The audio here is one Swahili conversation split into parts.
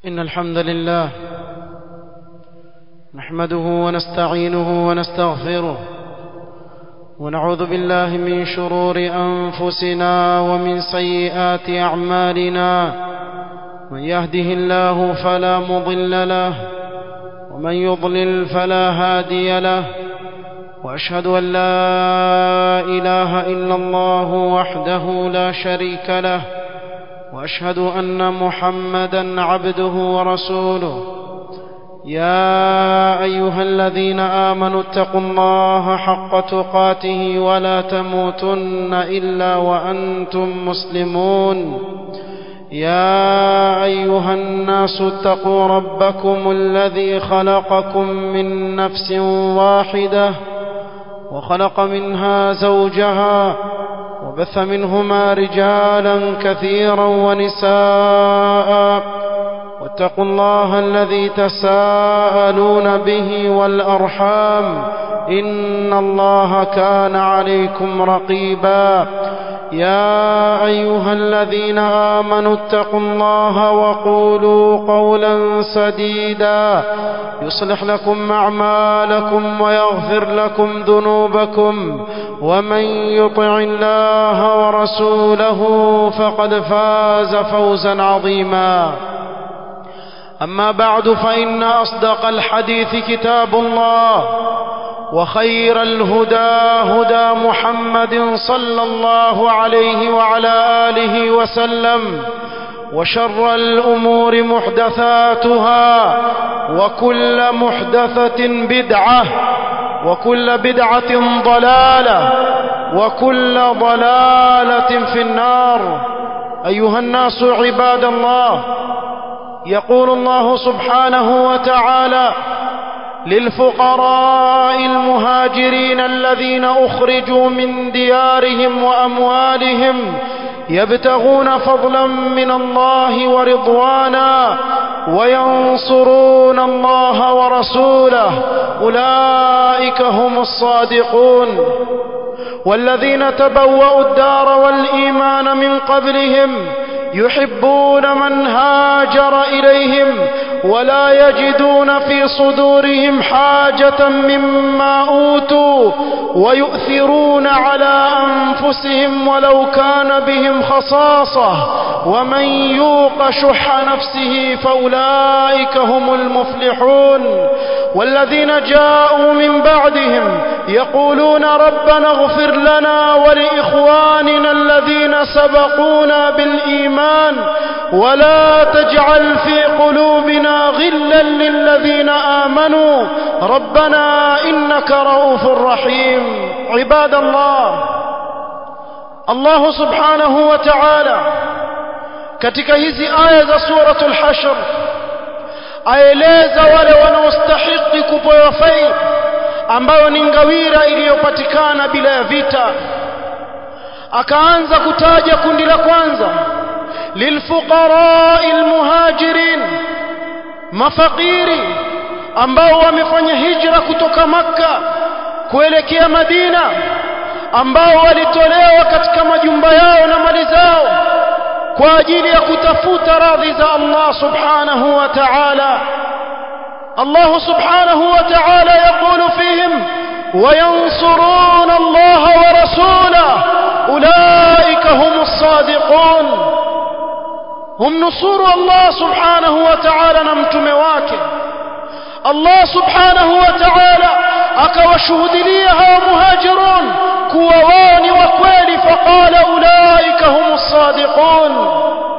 إن الحمد لله نحمده ونستعينه ونستغفره ونعوذ بالله من شرور أنفسنا ومن سيئات أعمالنا من يهده الله فلا مضل له ومن يضلل فلا هادي له وأشهد أن لا إله إلا الله وحده لا شريك له واشهد ان محمدا عبده ورسوله يا ايها الذين امنوا اتقوا الله حق تقاته ولا تموتن الا وانتم مسلمون يا ايها الناس اتقوا ربكم الذي خلقكم من نفس واحده وخلق منها زوجها وبث منهما رجالا كثيرا ونساء واتقوا الله الذي تساءلون به والارحام ان الله كان عليكم رقيبا يا ايها الذين امنوا اتقوا الله وقولوا قولا سديدا يصلح لكم اعمالكم ويغفر لكم ذنوبكم ومن يطع الله ورسوله فقد فاز فوزا عظيما اما بعد فان اصدق الحديث كتاب الله وخير الهدى هدى محمد صلى الله عليه وعلى اله وسلم وشر الامور محدثاتها وكل محدثه بدعه وكل بدعه ضلاله وكل ضلاله في النار ايها الناس عباد الله يقول الله سبحانه وتعالى للفقراء المهاجرين الذين اخرجوا من ديارهم واموالهم يبتغون فضلا من الله ورضوانا وينصرون الله ورسوله اولئك هم الصادقون والذين تبوأوا الدار والايمان من قبلهم يحبون من هاجر اليهم ولا يجدون في صدورهم حاجه مما اوتوا ويؤثرون على انفسهم ولو كان بهم خصاصه ومن يوق شح نفسه فاولئك هم المفلحون والذين جاءوا من بعدهم يقولون ربنا اغفر لنا ولاخواننا الذين سبقونا بالايمان ولا تجعل في قلوبنا غلا للذين امنوا ربنا انك رؤوف رحيم عباد الله الله سبحانه وتعالى katika hizi aya za suratul hashr aeleza wale wanaostahiki kupewa fai ambayo ni ngawira iliyopatikana bila ya vita akaanza kutaja kundi la kwanza lilfuqarai almuhajirin mafakiri ambao wamefanya hijra kutoka makka kuelekea madina ambao walitolewa katika majumba yao na mali zao kwa ajili ya kutafuta radhi za Allah subhanahu wa ta'ala Allah subhanahu wa ta'ala yaqulu fihim وينصرون الله ورسوله أولئك هم الصادقون هم نصور الله سبحانه وتعالى نمتم واكه الله سبحانه وتعالى أكوشهد ليها مهاجرون كووان وكويل فقال أولئك هم الصادقون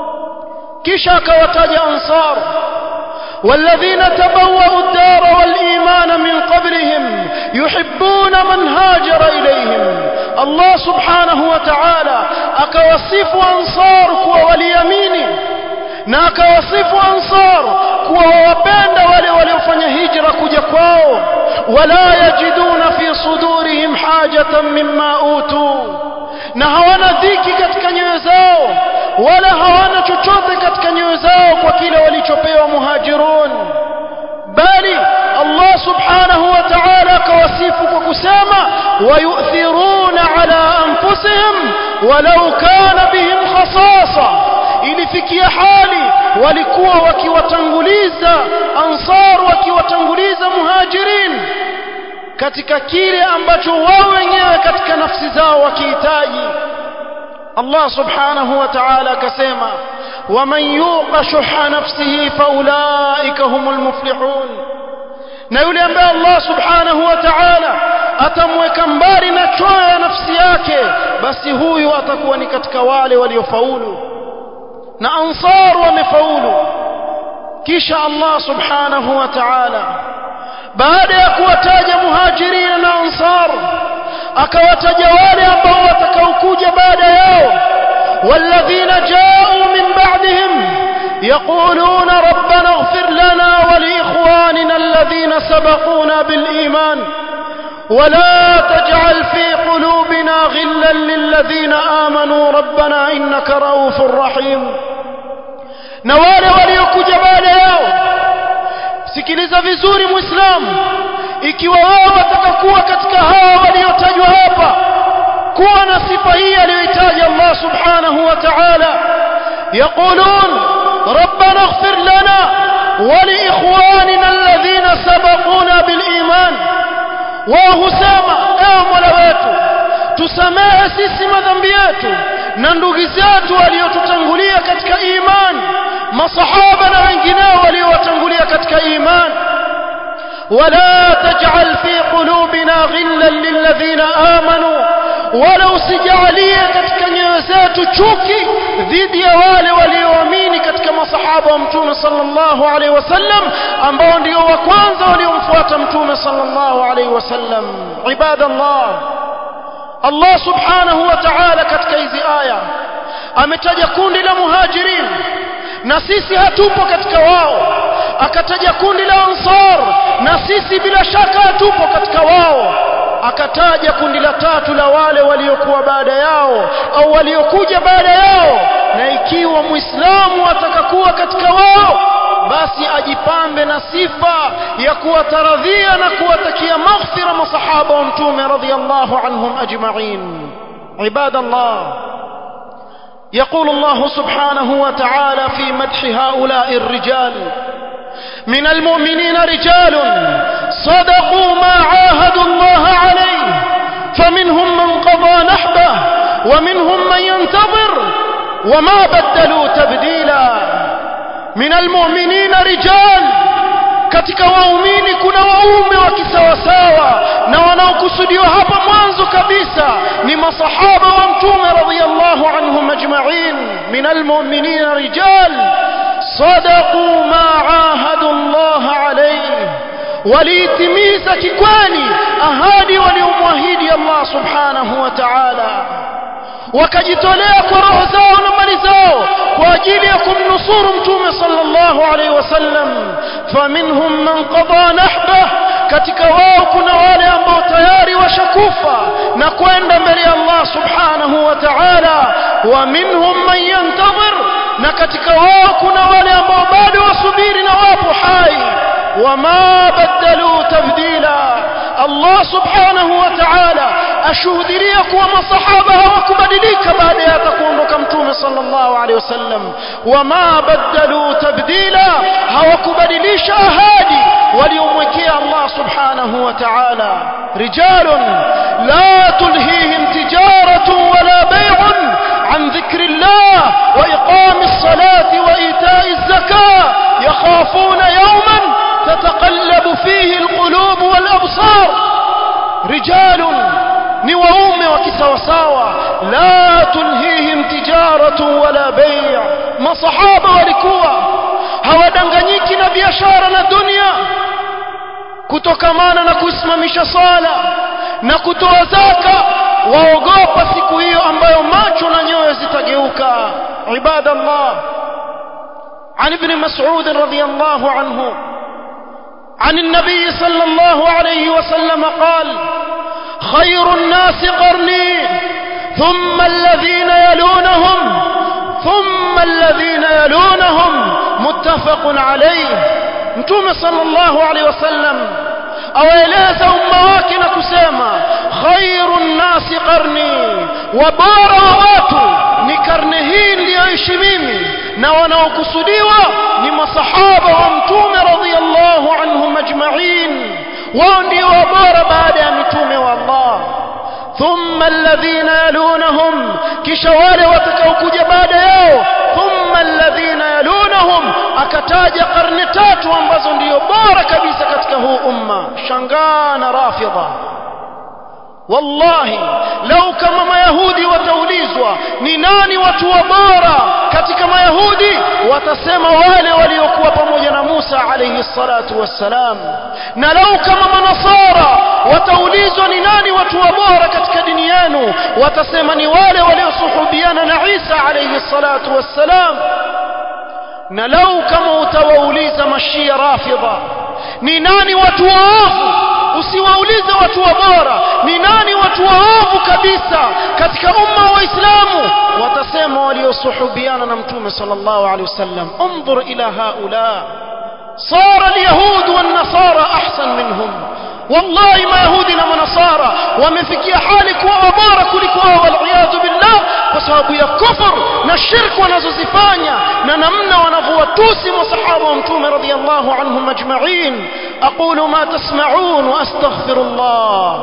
كشاك وتاج أنصار والذين تبوأوا الدار والإيمان من قبلهم يحبون من هاجر إليهم الله سبحانه وتعالى أكوصف أنصار كوا واليمين na akawasifu ansar kuwa wawapenda wale waliofanya hijra kuja kwao wala yajiduna fi sudurihim hajatan mimma utu na hawana dhiki katika nyoyo zao wala hawana chochote katika nyoyo zao kwa kile walichopewa muhajirun bali Allah subhanahu wa ta'ala akawasifu kwa kusema wayuthiruna ala anfusihim walau kana bihim khasasa ilifikia hali walikuwa wakiwatangulia wakiwatanguliza ansar wakiwatanguliza muhajirin katika kile ambacho wao wenyewe katika nafsi zao wakihitaji Allah subhanahu wa ta'ala akasema waman yuqa shuha nafsihi faulaika humul muflihun na yule ambaye Allah subhanahu wa ta'ala atamweka mbali na choyo ya nafsi yake basi huyu atakuwa ni katika wale waliofaulu na ansar wamefaulu kisha Allah subhanahu wa ta'ala baada ya kuwataja muhajirina na ansar akawataja wale ambao watakaokuja baada yao والذين جاءوا من بعدهم يقولون ربنا اغفر لنا ولإخواننا الذين سبقونا بالإيمان ولا تجعل في قلوبنا غلا للذين آمنوا ربنا إنك رؤوف رحيم نوال وليكج بعد يوم sikiliza vizuri muislamu ikiwa wao watakakuwa katika hawa waliotajwa hapa kuwa na sifa hii aliyoitaja Allah subhanahu wa ta'ala yaqulun rabbana ighfir lana wa li ikhwanina alladhina sabaquna bil iman wao husema ewe mola wetu tusamehe sisi madhambi yetu na ndugu zetu waliotutangulia katika imani masahaba na wengineo waliowatangulia katika imani ولا تجعل في قلوبنا غلا للذين آمنوا ولو سجعليه katika nyoyo zetu chuki dhidi ya wale walioamini katika masahaba wa mtume sallallahu alaihi wasallam ambao ndio wa kwanza waliomfuata mtume sallallahu alaihi wasallam ibadallah Allah subhanahu wa ta'ala katika hizi aya ametaja kundi la muhajirin na sisi hatupo katika wao akataja kundi la ansar na sisi bila shaka hatupo katika wao akataja kundi la tatu la wale waliokuwa baada yao au waliokuja baada yao na ikiwa muislamu atakakuwa katika wao basi ajipambe na sifa ya kuwataradhia na kuwatakia maghfira masahaba wa mtume radhiyallahu anhum ajma'in ibadallah يقول الله سبحانه وتعالى في مدح هؤلاء الرجال من المؤمنين رجال صدقوا ما عاهدوا الله عليه فمنهم من قضى نحبه ومنهم من ينتظر وما بدلوا تبديلا من المؤمنين رجال katika waumini kuna waume wa kisawasawa na wanaokusudiwa hapa mwanzo kabisa ni masahaba wa mtume radhiyallahu anhum ajma'in min almu'minina rijal صدقوا ما عاهدوا الله عليه waliitimiza kikweli ahadi waliomwahidi Allah subhanahu wa ta'ala wakajitolea kwa roho zao na mali zao kwa ajili ya kumnusuru mtume sallallahu alaihi wasallam faminhum man qada nahbah katika wao kuna wale ambao tayari washakufa na kwenda mbele ya Allah subhanahu wa ta'ala wa minhum man yantazir na katika wao kuna wale ambao bado wasubiri na wapo hai wama badalu tabdila Allah subhanahu wa ta'ala ashuhudilia kuwa masahaba hawakubadilika baada ya kuondoka mtume sallallahu alaihi wasallam wama badalu tabdila hawakubadilisha ahadi waliomwekea Allah subhanahu wa ta'ala rijalun la tulhihim tijaratun wala bay'un عن ذكر الله وإقام الصلاة وإيتاء الزكاة يخافون يوما تتقلب فيه القلوب والأبصار رجال نووم وكسوساوى لا تلهيهم تجارة ولا بيع ما صحابة ولكوا hawadanganyiki na biashara na dunia kutokamana na kusimamisha sala na kutoa zaka waogopa siku hiyo ambayo macho na nyoyo zitageuka ibadallah عن ابن مسعود رضي الله عنه عن النبي صلى الله عليه وسلم قال خير الناس قرني ثم الذين يلونهم ثم الذين يلونهم متفق عليه متوم صلى الله عليه وسلم awaeleza umma wake na kusema khairu nnasi qarni wa bora wa watu ni karne hii niliyoishi mimi na wanaokusudiwa ni masahaba wa mtume thumma alladhina yalunahum kisha wale watakaokuja baada yao thumma alladhina yalunahum akataja karne tatu ambazo ndiyo bora kabisa katika huu umma shangaa na rafidha wallahi lau kama mayahudi wataulizwa ni nani watu wa bora katika mayahudi watasema wale waliokuwa pamoja na Musa alayhi salatu wassalam na lau kama manasara wataulizwa ni nani watu wa bora katika dini yenu watasema ni wale waliosuhubiana na Isa alayhi salatu wassalam na lau kama utawauliza mashia rafidha ni nani watu waovu usiwaulize watu wa bora ni nani watu waovu kabisa katika umma wa Waislamu watasema waliosuhubiana na mtume sallallahu alaihi wasallam انظر الى هؤلاء صار اليهود والنصارى احسن منهم والله ما يهودي na manasara wamefikia hali kuwa bora kuliko wao waliyadhu billah kwa sababu ya kufur na shirk wanazozifanya na namna wanavyowatusi masahaba wa mtume radhiyallahu anhum ajma'in aqulu ma tasma'un wa astaghfirullah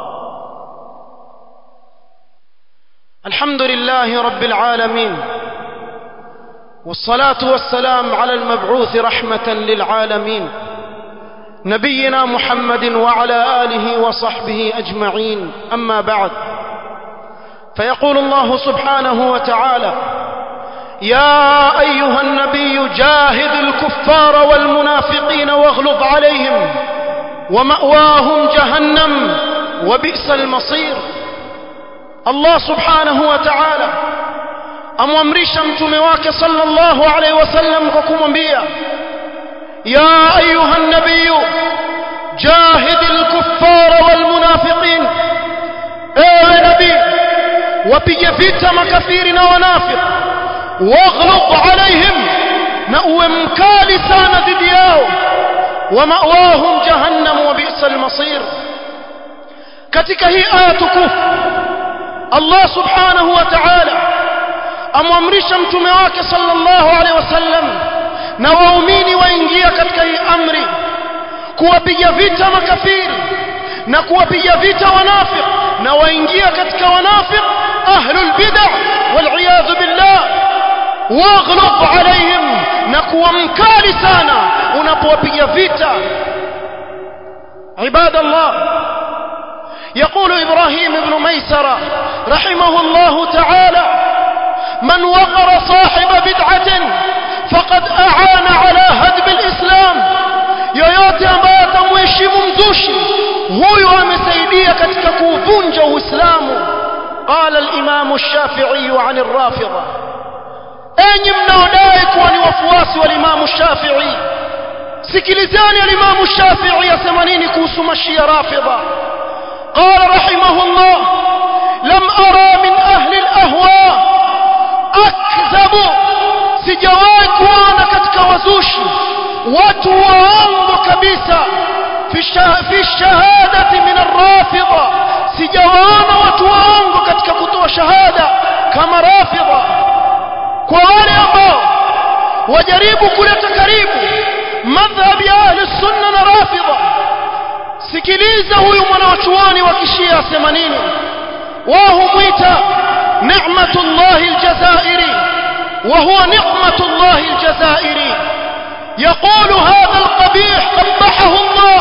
الحمد لله رب العالمين والصلاة والسلام على المبعوث رحمة للعالمين نبينا محمد وعلى آله وصحبه أجمعين أما بعد فيقول الله سبحانه وتعالى يا أيها النبي جاهد الكفار والمنافقين واغلظ عليهم ومأواهم جهنم وبئس المصير الله سبحانه وتعالى amwamrisha mtume wake sallallahu alaihi wasallam kwa kumwambia يا أيها النبي جاهد الكفار والمنافقين ايوه نبي وبيج vita makafiri na wanafiq waghlub alaihim na uwe mkali sana dhidi yao ومأواهم جهنم وبئس المصير katika hii aya tukufu Allah subhanahu wa ta'ala amwamrisha mtume wake sallallahu alaihi wasallam na waumini waingia katika hii amri kuwapiga vita makafiri na kuwapiga vita wanafiq na waingia katika wanafiq ahlul bid'ah wal iyadhu billah waghlub alaihim na kuwa mkali sana unapowapiga vita عباد الله يقول إبراهيم بن ميسرة رحمه الله تعالى من وقر صاحب بدعة فقد أعان على هدم الإسلام yoyote ambaye atamheshimu mzushi huyu amesaidia katika kuuvunja uislamu qala al-imam ash-shafi'i 'an ar-rafidha enyi mnaodai kuwa ni wafuasi wa imam shafi'i sikilizeni al-imam ash-shafi'i asema nini kuhusu mashia rafidha qala rahimahullah lam ara min ahli al-ahwa akzabu sijawahi kuona katika wazushi watu waongo kabisa fi shahadati min arrafidha sijawaona watu waongo katika kutoa shahada kama rafidha kwa wale ambao wajaribu kuleta karibu madhhab ya ahli sunna na rafidha sikiliza huyu mwanachuoni wa kishia asema nini wao humwita ni'matullahi aljazairi وهو نقمة الله الجزائري يقول هذا القبيح قبحه الله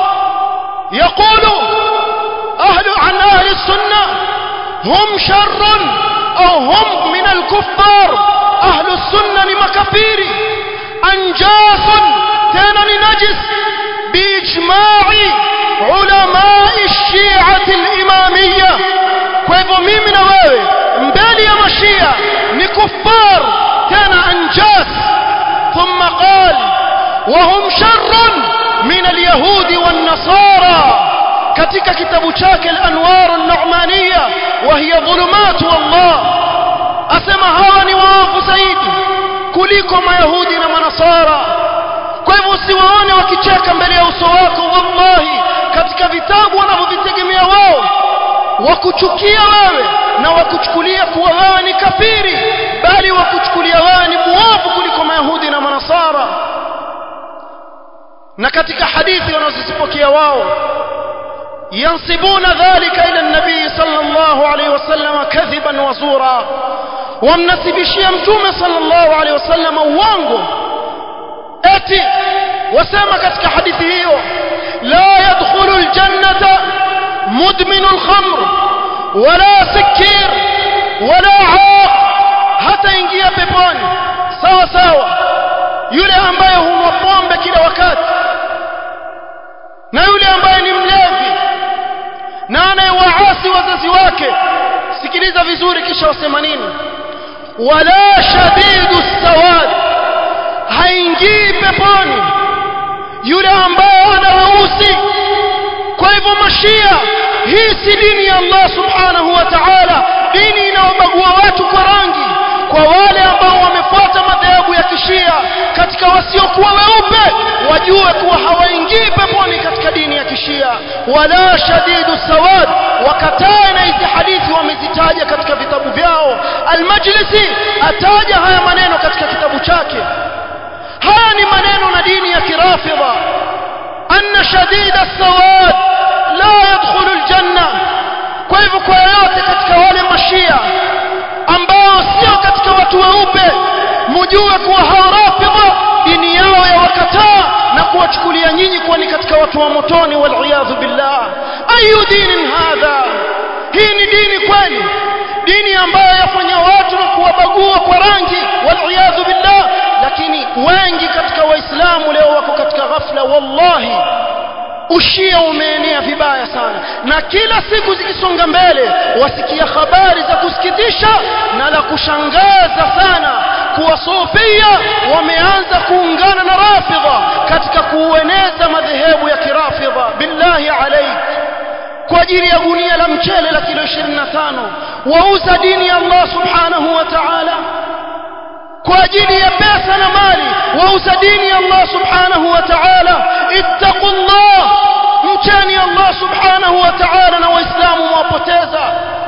يقول أهل عن أهل السنة هم شر أو هم من الكفار أهل السنة لمكفير أنجاس تانا نجس بإجماع علماء الشيعة الإمامية كيف ميمنا wewe mbele ya mashia ni kuffar tena anjas ثم قال وهم شر من اليهود والنصارى katika kitabu chake al-anwar an-nu'maniyya wa hiya dhulumat wallah asema hawa ni waovu zaidi kuliko mayahudi na manasara kwa hivyo usiwaone wakicheka mbele ya uso wako wallahi katika vitabu wanavyovitegemea wao wakuchukia wewe na wakuchukulia kuwa wewe ni kafiri bali wakuchukulia wewe ni muovu kuliko mayahudi na manasara na katika hadithi wanazozipokea wao ينسبون ذلك إلى النبي صلى الله عليه وسلم كذبا وزورا wamnasibishia mtume sallallahu alaihi wasallam uongo eti wasema katika hadithi hiyo la yadkhulu aljannata mudminu alkhamr wala sikir wala aaq hata ingia peponi sawa sawa yule ambaye hunwa pombe kila wakati na yule ambaye ni mlevi na anayewaasi wazazi wake sikiliza vizuri kisha wasema nini wala shadidu sawad haingii peponi yule ambaye ana weusi kwa hivyo mashia hii si dini ya Allah subhanahu wa ta'ala dini inayobagua watu kwa rangi kwa wale ambao wamefuata madhehebu ya kishia katika wasiokuwa weupe wajue kuwa hawaingii peponi katika dini ya kishia wala shadidu sawad wakataa na hizi hadithi wamezitaja katika vitabu vyao almajlisi ataja haya maneno katika kitabu chake haya ni maneno na dini ya kirafidha anna shadida sawad la yadkhulu aljanna kwa hivyo kwa yote katika wale mashia ambao sio katika watu weupe mjue kuwa hao rafidha dini yao ya wakataa na kuwachukulia nyinyi kuwa ni katika watu wa motoni waliyadhu billah ayu dinin hadha hii ni dini kweli dini ambayo yafanya watu na kuwabagua kwa rangi waliyadhu billah lakini wengi katika waislamu leo wako katika ghafla wallahi ushia umeenea vibaya sana na kila siku zikisonga mbele wasikia habari za kusikitisha na la kushangaza sana kuwa sofia wameanza kuungana na rafidha katika kuueneza madhehebu ya kirafidha billahi alaik kwa ajili ya gunia la mchele la kilo 25 wauza dini ya Allah subhanahu wa ta'ala kwa ajili ya pesa na mali wauza dini ya Allah subhanahu wa ta'ala ittaqullah mchani Allah subhanahu wa ta'ala na waislamu wapoteza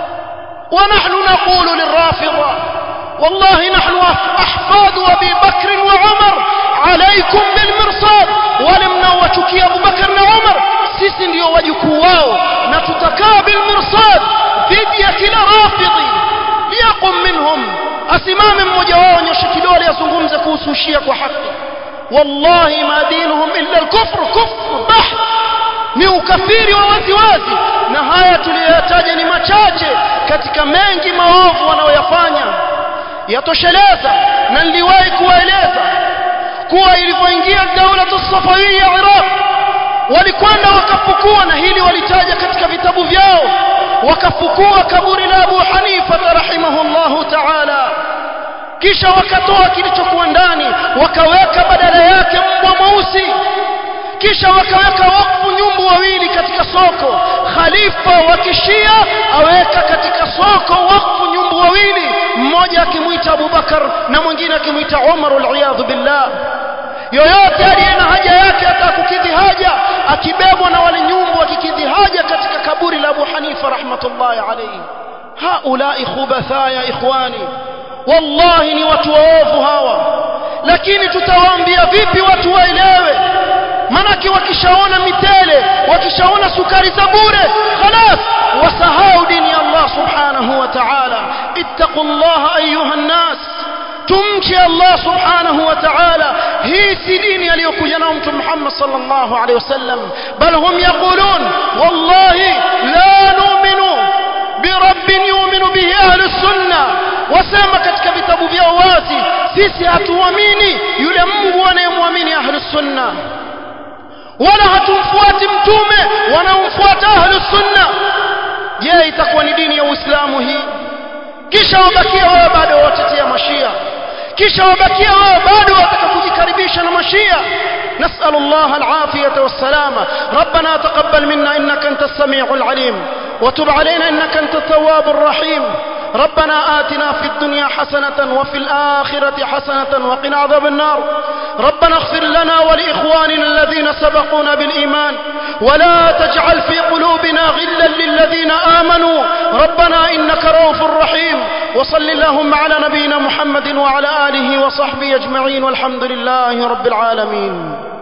ونحن نقول للرافضة والله نحن أحفاد أبي بكر وعمر عليكم بالمرصاد ولمنا وشكي أبو بكر وعمر sisi ndio wajukuu wao na tutakaa bilmirsad dhidi ya kila rafidhi liyaqum minhum asimame mmoja wao nyoshe kidole azungumze kuhusu shia kwa haki wallahi ma dinuhum illa alkufr kufr bah ni ukafiri wa wazi wazi na haya tuliyoyataja ni machache katika mengi maovu wanaoyafanya yatosheleza na niliwahi kuwaeleza kuwa ilivyoingia daula safawia Iraq walikwenda wakafukua na hili walitaja katika vitabu vyao wakafukua kaburi la Abu Hanifa rahimahullahu ta'ala kisha wakatoa kilichokuwa ndani wakaweka badala yake mbwa mweusi kisha wakaweka wakfu nyumbu wawili katika soko khalifa wa kishia aweka katika soko wakfu nyumbu wawili mmoja akimwita Abubakar na mwingine akimwita Umar al billah yoyote aliye na haja yake atakukidhi haja akibebwa na wale nyumbu akikidhi haja katika kaburi la Abu Hanifa rahmatullahi alayhi haulai khubatha ya ikhwani wallahi ni watu waovu hawa lakini tutawaambia vipi watu waelewe manake wakishaona mitele wakishaona sukari za bure khalas wasahau dini ya Allah subhanahu wa ta'ala ittaqullaha ayuha nas tumche Allah subhanahu wa ta'ala hii si dini aliyokuja nao mtume Muhammad sallallahu alaihi wasallam bal hum yaqulun wallahi la nu'minu birabbin yu'minu bihi ahli sunna wasema katika vitabu vyao wazi sisi hatuamini yule Mungu anayemwamini ahli sunna wala hatumfuati mtume wanaomfuata ahli sunna je itakuwa ni dini ya Uislamu hii kisha wabakia wao bado watetea mashia kisha wabakia wao bado wataka kujikaribisha na mashia نسأل الله العافية والسلامة ربنا تقبل منا إنك أنت السميع العليم وتب علينا إنك أنت التواب الرحيم ربنا آتنا في الدنيا حسنة وفي الآخرة حسنة وقنا عذاب النار ربنا اغفر لنا ولإخواننا الذين سبقونا بالإيمان ولا تجعل في قلوبنا غلا للذين آمنوا ربنا إنك رؤوف رحيم وصل اللهم على نبينا محمد وعلى آله وصحبه أجمعين والحمد لله رب العالمين